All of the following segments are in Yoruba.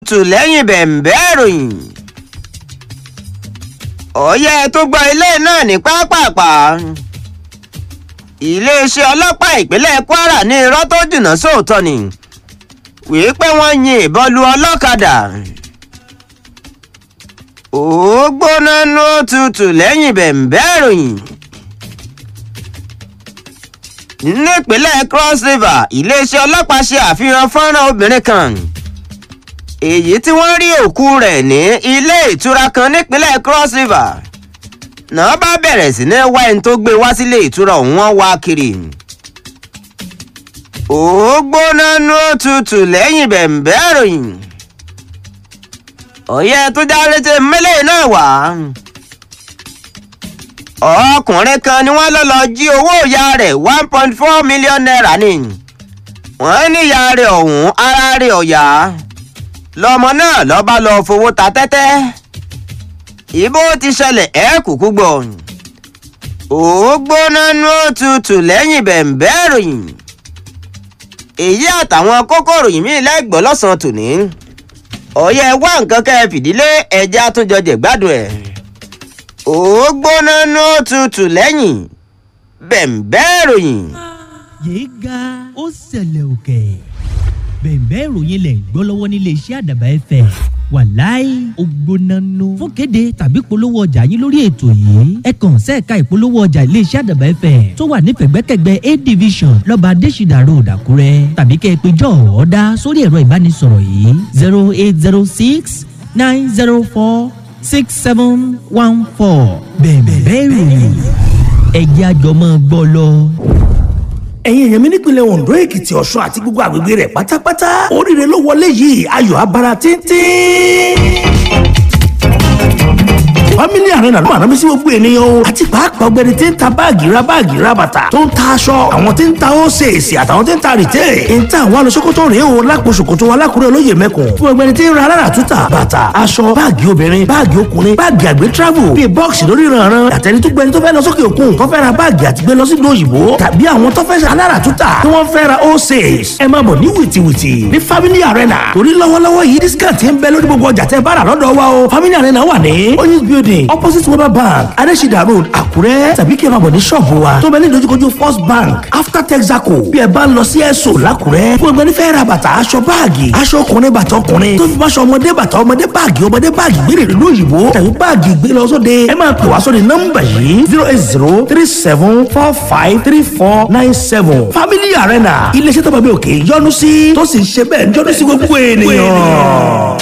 tù lẹ́yìn bẹ̀m̀bẹ́ ìròyìn. ọ̀yẹ́ tó gbọ́ ilé náà ní pápápá. iléeṣẹ́ ọlọ́pàá ìpínlẹ̀ kwara ní irọ́ tó jìnnà sóòótọ́ ni wíi pé wọ́n yin ìbọn lu ọlọ́kadà. ó gbóná nú tutù lẹ́yìn bẹ̀m̀bẹ́ ìròyìn nípínlẹ̀ cross river iléeṣẹ́ ọlọ́pàá ṣe àfihàn fọ́nrán obìnrin kan èyí tí wọ́n rí òkú rẹ̀ ní ilé ìtura kan nípínlẹ̀ cross river náà bá bẹ̀rẹ̀ sí ní wá ẹni tó gbé wá sílé ìtura ọ̀hún wọ́n wá kiri ó gbóná nú tutù lẹ́yìn bẹ̀m̀bẹ́ ìròyìn ọ̀yẹ́ tó já létí mẹ́lẹ̀ náà wá ọkùnrin kan ni wọ́n lọ lọ jí owó ìyá rẹ̀ one point four million naira ni wọ́n ní ìyá rẹ̀ ọ̀hún ara rẹ̀ ọ̀yá lọmọ náà lọ bá lọ fowó ta tẹ́tẹ́ ìbò ti ṣẹlẹ̀ ẹ́ kúkú gbọ́ ó gbóná nú tutù lẹ́yìn bẹ̀m̀bẹ́ ìròyìn èyí àtàwọn kókó ìròyìn míì lẹ́gbọ̀ọ́ lọ́sàn-án tòní ọ̀yẹ́ wá nǹkan kẹ́ ẹ fìdílé ẹja tó jọjẹ̀ gbádùn ẹ̀ ó gbóná nú tutù lẹ́yìn bẹ̀m̀bẹ́ ìròyìn. yéé ga ó ṣẹlẹ̀ òkè bẹ̀ẹ̀bẹ́ ìròyìn lẹ̀ ń gbọ́ lọ́wọ́ nílé iṣẹ́ àdàbà ẹ̀fẹ̀ wàláì ó gbóná nù. fún kéde tàbí polówó ọjà yín lórí ètò yìí ẹ kàn sẹ́ẹ̀ka ìpolówó ọjà ilé iṣẹ́ àdàbà ẹ̀fẹ̀ tó wà ní pẹ̀gbẹ́kẹ̀gbẹ́ a division lọ́ba adésìdà road àkúrẹ́ tàbí kẹ́ ẹ pé jọ́ ọ̀ọ́dá sórí ẹ̀rọ ìbánisọ̀rọ̀ yìí zero eight zero six nine zero four six seven one four bẹ̀ẹ̀bẹ́ ìròyìn ẹ̀jẹ̀ àjọmọ́ gbọ́ lọ ẹ̀yin èèyàn mi nípìnlẹ̀ ondo èkìtì ọ̀ṣun àti gbogbo àgbègbè rẹ̀ pátápátá oríire ló wọlé yìí ayọ̀ abara tíntín family arena ló máa rán mi sí gbogbo ènìyàn o àti pàápàá ọgbẹni tí ń ta báàgì ra báàgì ra bàtà tó ń ta aṣọ àwọn tí ń ta ósèèsì àtàwọn tí ń ta rìtẹ́ ń ta àwọn alọ́sọ́kótó rèé o lápò ṣòkòtò alákùrẹ́ olóyè mẹ́kùn fún ọgbẹni tí ń ra alára túta bàtà aṣọ báàgì obìnrin báàgì ọkùnrin báàgì àgbẹ̀ travel bíi bọ́ọ̀sì lórí ìrànràn àtẹni tó gbẹni tó fẹ́ lọ sókè òkun tó fẹ́ ra báàgì àti gbé lọ sí ìlú òyìnbó tàbí àwọn tó fẹ́ ṣe alára túta tí wọ́n fẹ́ ra ósèès ẹ máa bọ̀ ní wìtìwìtì ní family arena torí lọ́wọ́lọ́wọ́ yìí discount ń bẹ lórí gbogbo ọjà tẹ́ bá rà lọ́dọ̀ wa o family arena wà ní oyinz building opposite weber bank adesida road àkúrẹ́ tàbí kí ẹ máa bọ̀ ní ṣọ́ọ̀bù wa tó bẹ ní ìdojúkojú first bank after texaco bí ẹ bá ń lọ sí ẹ̀sọ́ làkúrẹ́ fún ẹgbẹ́ nífẹ̀ẹ́ ra bàtà aṣọ báàgì aṣọ ọkùnrin bàtà ọkùnrin tó fi máṣọ ọmọdé bàtà ọmọdé báàgì ọmọdé báàgì gbére ìlú òyìnbó tàbí báàgì gbé lọ sóde ẹ máa pè wá sóde nọ́mbà yìí zero eight zero three seven four five three four nine seven family arena iléeṣẹ́ tó bá bí òkè yọnu sí tó sì ń ṣe bẹ́ẹ̀ yọnu sí gbogbo ènìyàn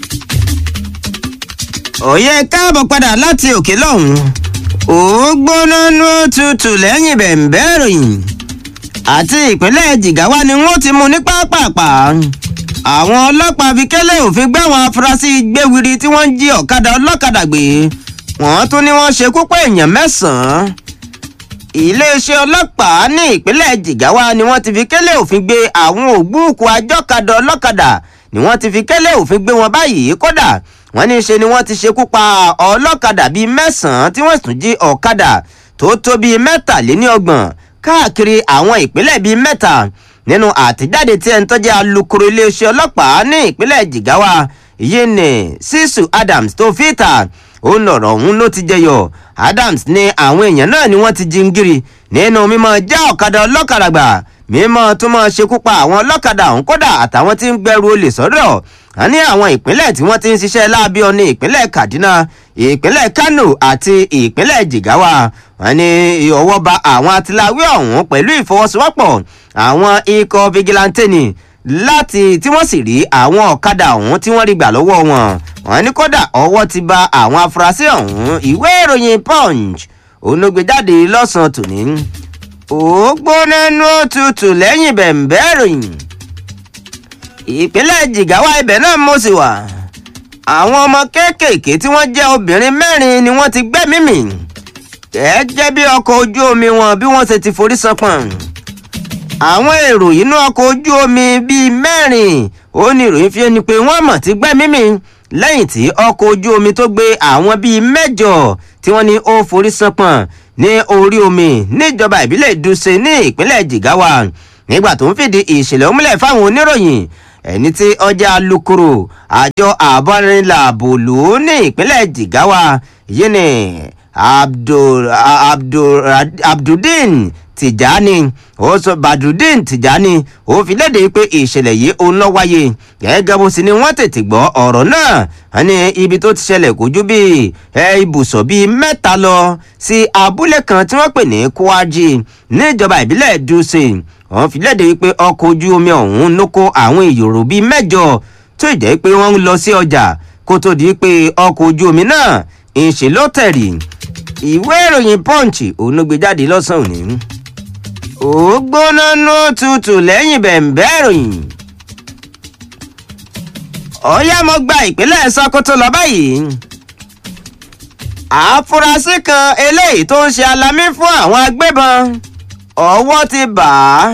òye káàbọ̀ padà láti òkè lọ́hùn ó gbóná nú tutù lẹ́yìn bẹ̀m̀bẹ́ ìròyìn àti ìpínlẹ̀ jìgáwá ni wọ́n ti mú ní pápápá àwọn ọlọ́pàá fi kẹ́lẹ́ òfin gbé àwọn afurasí gbéwiri tí wọ́n ń jí ọ̀kadà ọlọ́kadà gbé wọ́n tún ní wọ́n ṣekú pé èèyàn mẹ́sàn-án iléeṣẹ́ ọlọ́pàá ní ìpínlẹ̀ jìgáwá ni wọ́n ti fi kẹ́lẹ́ òfin gbé àwọn ògbúùkù ajọ́kadà ọlọ́kadà ni wọ́n ti fi kẹ́lẹ́ òfin gbé wọn báyìí kódà wọ́n ní í ṣe ni wọ́n ti ṣekú pa ọlọ́kadà bíi mẹ́sàn-án tí wọ́n tún jí ọ̀kadà tó tó bíi mẹ́tàléníọgbọ̀n káàkiri àwọn ìpínlẹ̀ bíi mẹ́ta nínú àtẹ̀jáde tí ẹni tó jẹ́ alukoro iléeṣẹ́ ọlọ́pàá ní ìpínlẹ̀ jigawa yìí ní sisu adams tó fìtà òun lọ̀rọ̀ òun ló ti jẹyọ adams ní àwọn èèyàn náà ni wọ́n ti jingiri nínú mímọ́ já ọ̀kadà ọlọ́kadà gbà mímọ́ tó mọ́ ṣekú pa àwọn ọlọ́kadà ọ̀hún kódà àtàwọn tí ń gbẹrù olè sọ́dọ̀ a ní àwọn ìpínlẹ̀ tí wọ́n ti ń ṣiṣẹ́ láabi ọ̀ní ìpínlẹ̀ kaduna ìpínlẹ̀ kano àti ìpínlẹ̀ jigawa wọ́n ní ọwọ́ ba àwọn atiláwí ọ̀hún pẹ̀lú ìfọwọ́sowọ́pọ̀ àwọn ikọ̀ vigilante ni láti tí wọ́n sì rí àwọn ọ̀kadà ọ̀hún tí wọ́n rí gbà lọ́wọ́ wọn wọ́n ní kódà ọwọ́ ti ba àwọn afurasí ọ̀hún ìwé ìròyìn punch onogbèjáde lọ́sàn-án tòní ó gbóná nú òtútù lẹ́yìn bẹ̀m̀bẹ́ ìròyìn ìpínlẹ̀ jigawa ibẹ̀ náà mo sì wà àwọn ọmọ kéékèèké tí wọ́n jẹ́ obìnrin mẹ́rin ni wọ́n ti gbẹ́mí mì gẹ́gẹ́ bí ọkọ̀ ojú omi wọn bí wọ́n ṣe ti forí sanpọ̀n àwọn èrò inú ọkọ̀ ojú omi bíi mẹ́rin ó ní ìròyìn fi ni pé wọ́n mọ̀ ti gbẹ́mí mì lẹ́yìn tí ọkọ̀ ojú omi tó gbé àwọn bíi mẹ́jọ tí wọ́n ní ó forí sanpọ̀n ní orí omi níjọba ìbílẹ̀ ìdúnṣe ní ìpínlẹ̀ jigawa nígbà tó ń fìdí ìṣẹ̀lẹ̀ òmùlẹ̀ fáwọn oníròyìn ẹni tí ọjà alukoro àjọ àbọ̀rìnlá bòlú ní ìpínlẹ̀ jigawa yìí ni abdul abdul abduldin tìjání ó sọ badrudeen tìjání ó fi léde pé ìṣẹ̀lẹ̀ yìí òun lọ wáyé gẹ́gẹ́ bó sì ni wọ́n tètè gbọ́ ọ̀rọ̀ náà wọ́n ní ibi tó ti ṣẹlẹ̀ kò ju bíi ẹ ibùsọ̀ bíi mẹ́ta lọ sí abúlé kan tí wọ́n pè ní kwaji níjọba ìbílẹ̀ dùsè wọ́n fi léde pé ọkọ̀ ojú omi ọ̀hún ló kó àwọn èrò bíi mẹ́jọ tó ìjẹ́ pé wọ́n ń lọ sí ọjà kó tó di pé ọkọ̀ ojú omi náà ń ṣe ló tẹ̀rì ìwé ìròyìn punch òun ló gbé jáde lọ́sàn-án òní ó gbóná ló tutù lẹ́yìn bẹ̀ǹbẹ́ ìròyìn. ọ̀yá mo gba ìpínlẹ̀ sokoto lọ báyìí. àfúrásì kan eléyìí tó ń ṣe alamí fún àwọn agbébọn ọwọ́ ti bà á.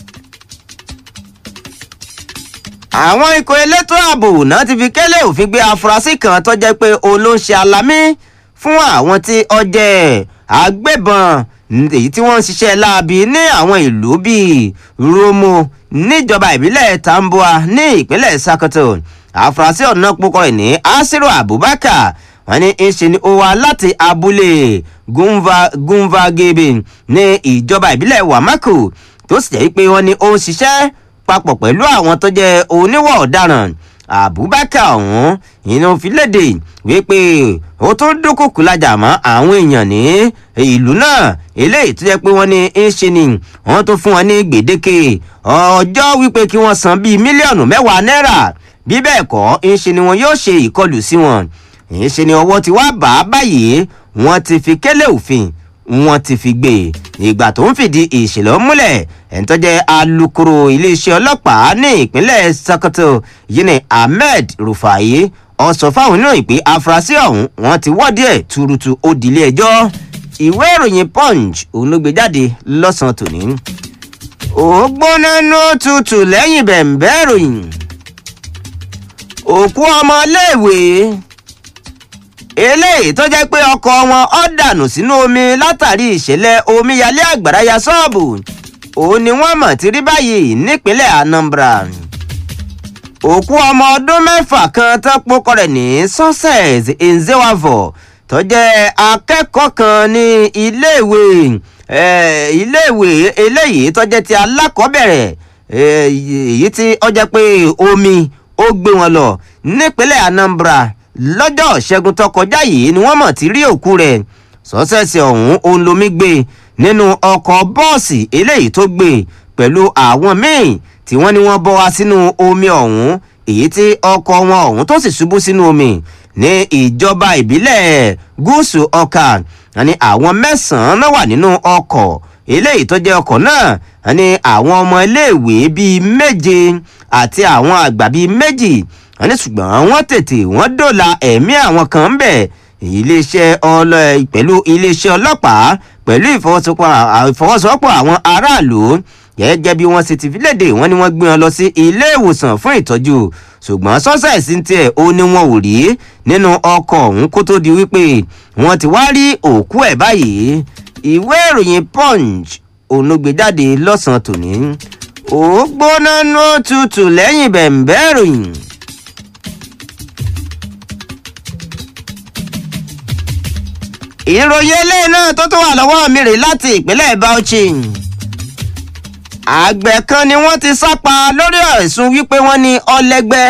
àwọn ikọ̀ elétò ààbò náà ti fi kélé òfin gbé afurasí kan tó jẹ́ pé òun ló ń ṣe alamí fún àwọn tí ọjẹ́ agbébọn èyí tí wọ́n ń ṣiṣẹ́ láabi ní àwọn ìlú bíi romo níjọba ìbílẹ̀ tambua ní ìpínlẹ̀ sakoto àfúrásì ọ̀nà púpọ̀ rẹ̀ ní asiru abubakar wọ́n ní ń ṣe ni ó wá láti abúlé gunvagebe ní ìjọba ìbílẹ̀ wamako tó sì jẹ́ pé wọ́n ní ó ń ṣiṣẹ́ papọ̀ pẹ̀lú àwọn tó jẹ́ oníwọ̀ ọ̀daràn abubakar ọ̀hún ìyẹn fi léde wípé ó tún dúnkùkù lajà mọ́ àwọn èèyàn ní ìlú náà eléyìí tó jẹ́ pé wọ́n ní ń ṣe ni wọ́n tún fún wọn ní gbèdéke ọjọ́ wípé kí wọ́n san bíi mílíọ̀nù mẹ́wàá náírà bí bẹ́ẹ̀ kọ́ ń ṣe ni wọn yóò ṣe ìkọlù sí wọn ń ṣe ni ọwọ́ ti wá bá a báyìí wọ́n ti fi kélé òfin wọ́n ti fi gbé ìgbà tó ń fìdí ìṣẹ̀lẹ̀ múlẹ̀ ẹ̀ńtọ́jẹ́ alūkkóró iléeṣẹ́ ọlọ́pàá ní ìpínlẹ̀ sokoto yìí ni ahmed rufai ó sọ fáwọn oníròyìn pé afurasí ọ̀hún wọ́n ti wọ́ọ̀dì ẹ̀ tuurutu ó dilé ẹjọ́ ìwé ìròyìn punch òun ló gbé jáde lọ́sàn-án tòní. ó gbóná ló tutù lẹ́yìn bẹ̀ǹbẹ́ ìròyìn òkú ọmọléèwé eléyìí tó jẹ́ pé ọkọ̀ wọn ọ́ dànù sínú omi látàrí ìṣẹ̀lẹ̀ omíyalé àgbàrá ya ṣọ́ọ̀bù òun ni wọ́n mọ̀ ti rí báyìí nípínlẹ̀ anambra òkú ọmọ ọdún mẹ́fà kan tó pokọ rẹ̀ ní success nzewavo tó jẹ́ akẹ́kọ̀ọ́ kan ní iléèwé iléèwé eléyìí tó jẹ́ ti alákọ̀ọ́bẹ̀rẹ̀ èyí tí ó jẹ́ pé omi ó gbé wọn lọ nípínlẹ̀ anambra lọ́jọ́ ṣẹ́gun tó kọjá yìí ni wọ́n mọ̀ ti rí òkú rẹ̀ sọ́sẹ̀sẹ̀ ọ̀hún òun lomi gbé nínú ọkọ̀ bọ́ọ̀sì eléyìí tó gbé pẹ̀lú àwọn míì tí wọ́n ní wọ́n bọ́ wá sínú omi ọ̀hún èyí tí ọkọ̀ wọn ọ̀hún tó sì ṣubú sínú omi ní ìjọba ìbílẹ̀ gúúsù ọkà ní àwọn mẹ́sàn-án náà wà nínú ọkọ̀ eléyìí tó jẹ́ ọkọ̀ náà ní àwọn ọmọ iléèwé bíi méje àti àwọn àgbà bíi méjì wọ́n ní ṣùgbọ́n wọ́n tètè wọ́n dòla ẹ̀mí àwọn kan ń bẹ̀ iléeṣẹ́ ọlọ pẹ̀lú iléeṣẹ́ ọlọ́pàá pẹ̀lú ìfọwọ́sowọ́pọ̀ àwọn aráàlú gẹ́gẹ́ bí wọ́n ṣe ti fi léde wọ́n ní wọ́n gbé wọn lọ sí ilé ìwòsàn fún ìtọ́jú ṣùgbọ́n sọ́sẹ̀sì ń tiẹ̀ ó ní wọn ò rí nínú ọkọ̀ ọ̀hún kó tó di wípé wọ́n ti wá rí òkú ẹ̀ báyìí ìwé ìròyìn punch òun ló gbé jáde lọ́sàn-án tòní ó gbóná ní ó tutù lẹ́yìn bẹ̀ǹbẹ́ ìròyìn. ìròyìn eléyìí náà tó tó wà lọ́wọ́ mi rè láti ìpínlẹ̀ bauchi àgbẹ̀ kan ni wọ́n ti sápa lórí ẹ̀sùn wípé wọ́n ní ọlẹ́gbẹ́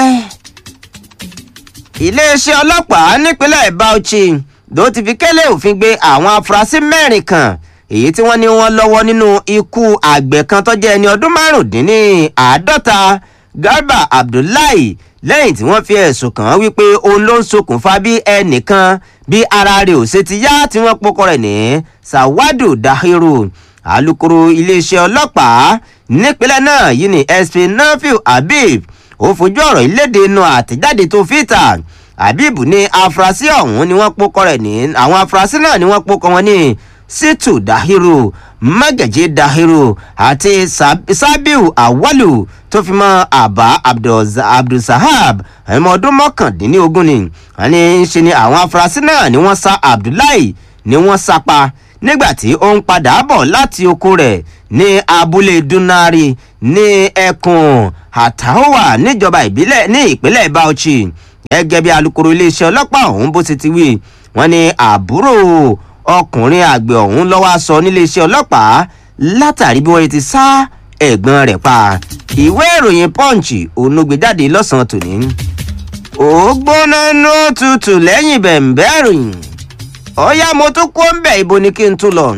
iléeṣẹ́ ọlọ́pàá nípínlẹ̀ bauchi ló ti fi kélé òfin gbé àwọn afurasí mẹ́rin kan èyí tí wọ́n ní wọ́n lọ́wọ́ nínú ikú àgbẹ̀ kan tó jẹ́ ẹni ọdún márùndínláàádọ́ta garba abdullahi lẹ́yìn tí wọ́n fi ẹ̀sùn kàn án wípé òun ló ń ṣokùnfà bí ẹnìkan bí ara rẹ̀ ò ṣe ti yá tí wọ́n pokọ rẹ̀ ní sawadu dahiru alūkkóró iléeṣẹ́ ọlọ́pàá nípínlẹ̀ náà yìí ní sp nafiu habib ó fojú ọ̀rọ̀ ìlédè inú àtẹ̀jáde tó fìtà habib ní afurasí ọ̀hún ni wọ́n pokọ rẹ̀ ní àwọn afurasí náà ni wọ́n pokọ wọn ní situ dahiru magaji dahiru àti sabiu awalu tó fi mọ àbá abdulsahab ẹmọ ọdún mọkàndínlógún ni wọn ní ṣe ni àwọn afurasí náà ni wọn sá abdullahi ni wọn sá pa nígbà tí ó ń padà bọ̀ láti oko rẹ̀ ní abúlé dunari ní ẹkùn àtàwà níjọba ìbílẹ̀ ní ìpínlẹ̀ bauchi gẹ́gẹ́ bí alūkkóró iléeṣẹ́ ọlọ́pàá ọ̀hún bó ti ti wí wọ́n ní àbúrò ọkùnrin àgbẹ̀ ọ̀hún lọ́wọ́ sọ níléeṣẹ́ ọlọ́pàá látàrí bí wọ́n ti sá ẹ̀gbọ́n rẹ̀ pa ìwé ìròyìn punch òun ló gbé jáde lọ́sàn-án tòní ó gbóná ní ó tutù lẹ́yìn bẹ̀m̀bẹ́ ìròyìn ọ̀yá mo tún kó ń bẹ̀ ibo ni kí n tún lọ.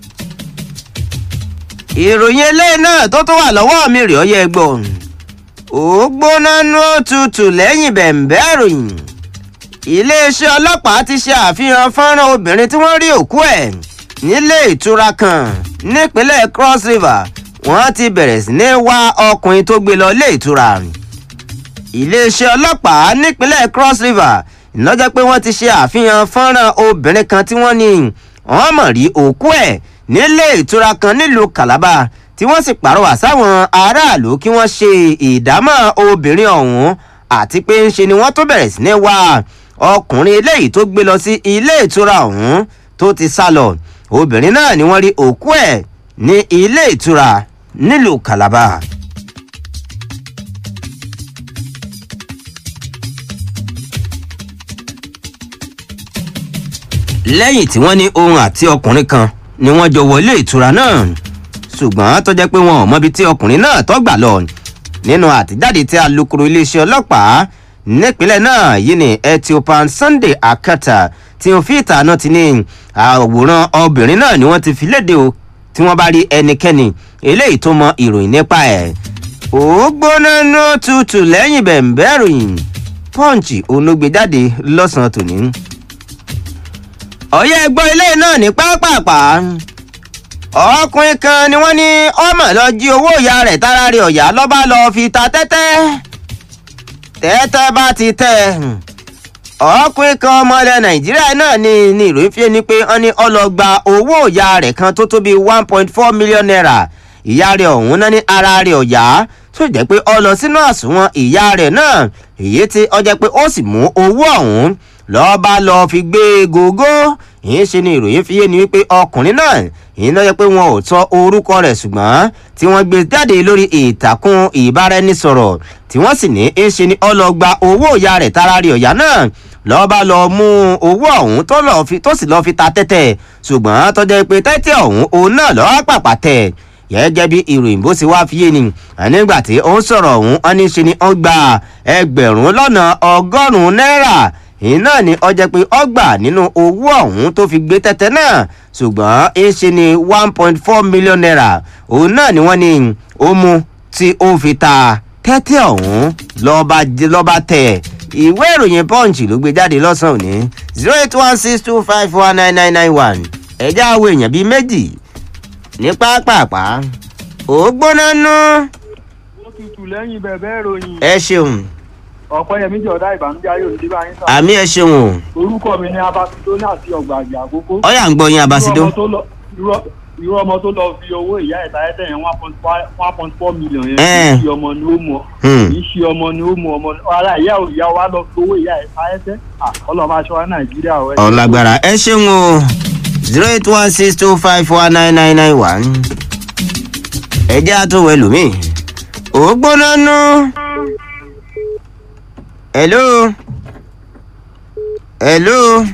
ìròyìn eléyìí náà tó tún wà lọ́wọ́ mi rè ọ́yẹ́ gbọ́ ó gbóná ní ó tutù lẹ́yìn bẹ̀m̀bẹ́ ìròyìn iléeṣẹ́ ọlọ́pàá ti ṣe àfihàn fọ́nrán obìnrin tí wọ́n rí òkú ẹ̀ nílé ìtura kan nípínlẹ̀ cross river wọ́n ti bẹ̀rẹ̀ sí ní wá ọkùnrin tó gbé lọ ilé ìtura iléeṣẹ́ ọlọ́pàá nípínlẹ̀ cross river ìnájẹ́ pé wọ́n ti ṣe àfihàn fọ́nrán obìnrin kan tí wọ́n ní wọ́n mọ̀ rí òkú ẹ̀ nílé ìtura kan nílùú calabar tí wọ́n sì pàrọwà sáwọn aráàlú kí wọ́n ṣe ìdámọ̀ obìnrin ọ̀hún àti pé ń ṣe ni wọ́n tó bẹ̀rẹ̀ sí ní wá ọkùnrin eléyìí tó gbé lọ sí ilé ìtura ọ̀hún tó ti sá lọ obìnrin náà ni wọ́n rí òkú ẹ̀ ní ilé ìtura nílùú calabar. lẹ́yìn tí wọ́n ní ohun àti ọkùnrin kan ni wọ́n jọ wọlé ìtura náà ṣùgbọ́n tó jẹ́ pé wọn ò mọbi tí ọkùnrin náà tó gbà lọ nínú àtijáde tí alūkkóró iléeṣẹ́ ọlọ́pàá nípínlẹ̀ náà yìí ní ethiopian sunday akata tí wọn fi ìta náà ti ní àwòrán obìnrin náà ni wọ́n ti fi léde o tí wọ́n bá rí ẹnikẹ́ni eléyìí tó mọ ìròyìn nípa ẹ̀ ó gbóná ní ó tutù lẹ́yìn bẹ̀m̀bẹ́ ìròyìn pọ́ǹchì onúgbèjáde lọ́sàn-án tòní ọ̀yẹ́ ẹgbọ́n ilé náà ní pápápá ọkùnrin kan ni wọ́n ní ọmọ lọ jí owó ìyá rẹ̀ tára rẹ̀ ọ̀yá lọ́ba lọ fi ta tẹ́tẹ́ tẹ́tẹ́ bá ti tẹ́ ọkùnrin kan ọmọ ilẹ̀ nàìjíríà náà ní ní ìròyìn fi ni pé wọ́n ní ọlọ́gba owó ìyá rẹ̀ kan tó tó bíi one point four million naira ìyá rẹ̀ ọ̀hún náà ní ara rẹ̀ ọ̀yá tó jẹ́ pé ọ lọ sínú àsùnwọ̀n ìyá rẹ̀ náà èyí tí ọ jẹ́ pé ó sì mú owó ọ̀hún lọ́ọ́ bá lọ́ọ́ fi gbé gógó yìí ṣe ni ìròyìn fi yé ni wípé ọkùnrin náà yìí lọ́ọ́ yẹ pé wọn ò tọ́ orúkọ rẹ̀ ṣùgbọ́n tí wọ́n gbé jáde lórí ìtàkùn ìbáraẹnisọ̀rọ̀ tí wọ́n sì ní í ṣe ni ọlọ́gba owó ìyá rẹ̀ tara rí ọ̀yá náà lọ́ọ́ bá lọ́ọ́ mú owó ọ̀hún tó sì lọ́ọ́ fi ta tẹ́tẹ́ ṣùgbọ́n tọ́jà pé tẹ́tẹ́ ọ̀hún òun náà lọ́ọ́ pàpà tẹ̀ gẹ́gẹ́ bí ìròyìn bó ṣe wá fi yé ni nígbà tí ó ń sọ̀rọ̀ ọ̀hún wọn ní ṣe ni ó gba ẹgbẹ̀rún lọ́nà ọgọ́rùn-ún náírà iná ni ọjọ́ pé ọgbà nínú owó ọ̀hún tó fi gbé tẹ́tẹ́ náà ṣùgbọ́n ń ṣe ni one point four million naira òun náà ni wọ́n ní ó mú tí ó fi ta tẹ́tẹ́ ọ̀hún lọ́ba tẹ̀ ìwé ìròyìn punch ló gbé jáde lọ́sàn-án òní zero eight one six two five one nine nine nine one ẹ̀já àwọn èèyàn bíi méjì ní pápápá ó gbóná nú. ó tutù lẹ́yìn bẹ̀bẹ̀ ìròyìn ẹ ṣeun ọ̀pẹ́yẹmí jọ̀dá ìbànújẹ́ ayé òní bá yín sọ. àmì ẹ ṣeun o orúkọ mi ni abasidoni àti ọgbà àgbà àkókò. ọyà ń gbọ́ yín abasido. irú ọmọ tó lọ- irú- irú ọmọ tó lọ fi owó ìyá ẹ̀ta ẹ̀tẹ̀ yẹn one point five one point four million yẹn Eh. kì í ṣe ọmọ ni ó mọ Hmm. kì í ṣe ọmọ ni ó mọ ọmọ ara ìyá ò ìyá wa lọ fi owó ìyá ẹ̀ta ẹ̀tẹ̀ ọlọ́mọ aṣọ wa nàìjíríà ọ̀ ẹ̀. ọ̀làgbàrà ẹ ṣeun o zero eight one six two five four nine nine nine one ẹ jẹ́ àtúwọ̀ ẹlòmíì ó gbóná nú. hello hello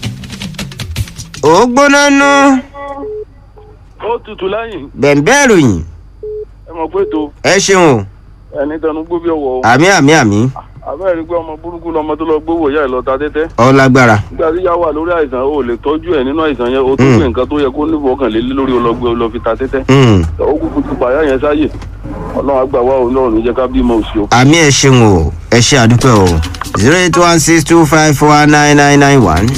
ó gbóná nú ó tutù lẹ́yìn bẹ̀ǹbẹ̀ ìròyìn ẹ mọ̀ pé tó ẹ ṣeun o ẹni tẹnu gbó bí ọwọ́ o àmì àmì àmì àbẹ́rẹ́ rí pé ọmọ burúkú lọmọ tó lọ gbówó ìyá ẹ̀ lọ ta tẹ́tẹ́ ọ̀làgbàrà nígbà tí ìyá wà lórí àìsàn o lè tọ́jú ẹ̀ nínú àìsàn yẹn o tún Mm. gbé nǹkan tó yẹ kó nífọ̀ọ́ kàn lé lórí ọlọ́gbẹ́ lọ fi ta tẹ́tẹ́ Hmm. ó kúkú ti pààyà yẹn sáyè ọlọ́run àgbà wa òun náà níjẹ́ ká bímọ òsì o. àmì ẹ ṣeun o ẹ ṣe àdúpẹ́ o zero eight one six two five four nine nine nine one.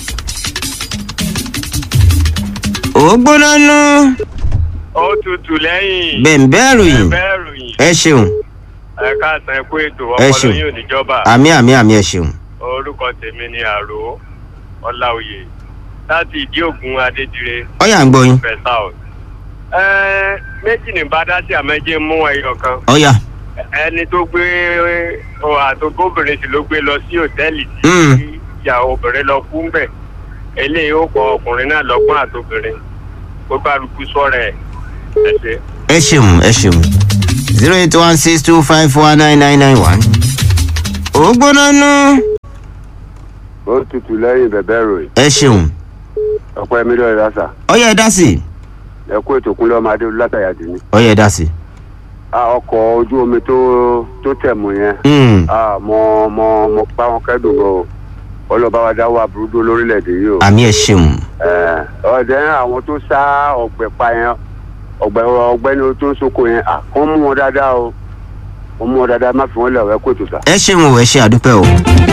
ó gbóná nú ó tutù lẹ́yìn bẹ̀ǹbẹ̀ ìròyìn bẹ́ẹ̀ ròyìn ẹ ṣeun ẹ̀ka àtàn ẹ̀kú ètò Ẹ ọpọlọ ṣeun. yóò níjọba àmì àmì àmì ẹ ṣeun. orúkọ tèmi ni àrò ọláòyè láti ìdí ògùn adédire ọ̀yà ń gbọ́ yín fẹ south. ẹ méjì ní bàdásí àmẹjẹ mú ẹyọ kan ọ̀yà. ẹni tó gbé ọ àtòkóbìnrin sì ló gbé lọ sí òtẹ́ẹ̀lì Mm. tí ìyàwó obìnrin lọ kú ń bẹ̀ eléyìí ó kọ ọkùnrin náà lọ́gbọ́n àtòbìnrin kó kálukú sọ̀rọ̀ ẹ̀ ẹ ṣe. ẹ ṣeun ẹ ṣeun zero eight one six two five four nine nine nine one. ó gbóná nú. ó tutù lẹ́yìn bẹ̀bẹ̀ ròyìn ẹ ṣeun ọ̀pọ̀ ẹ̀mí lọ́ọ̀rẹ́ lásà ọyẹ ẹ dá sí i ẹ kó ètò kúnlẹ̀ ọmọ adé látàyà dì ní. ọyẹ ẹ dá sí i. a ọkọ̀ ojú omi tó tó tẹ̀ mú yẹn Mm, a mọ mọ mọ pa wọn kẹ́dùn gan o ọlọ́ba wa dáwọ́ aburú dó lórílẹ̀‐èdè yìí o. àmì ẹ ṣeun Ẹ̀, ọ̀dẹ̀ àwọn tó sá ọ̀gbẹ̀ pa yẹn ọ̀gbẹ̀ ọ̀gbẹ́ni tó ń soko yẹn à kàn mú wọn dáadáa o wọ́n mú wọn dáadáa má fi wọn lẹ̀ ọ̀ ẹ kó ètò sà. ẹ ṣeun o ẹ ṣe àdúpẹ́ o.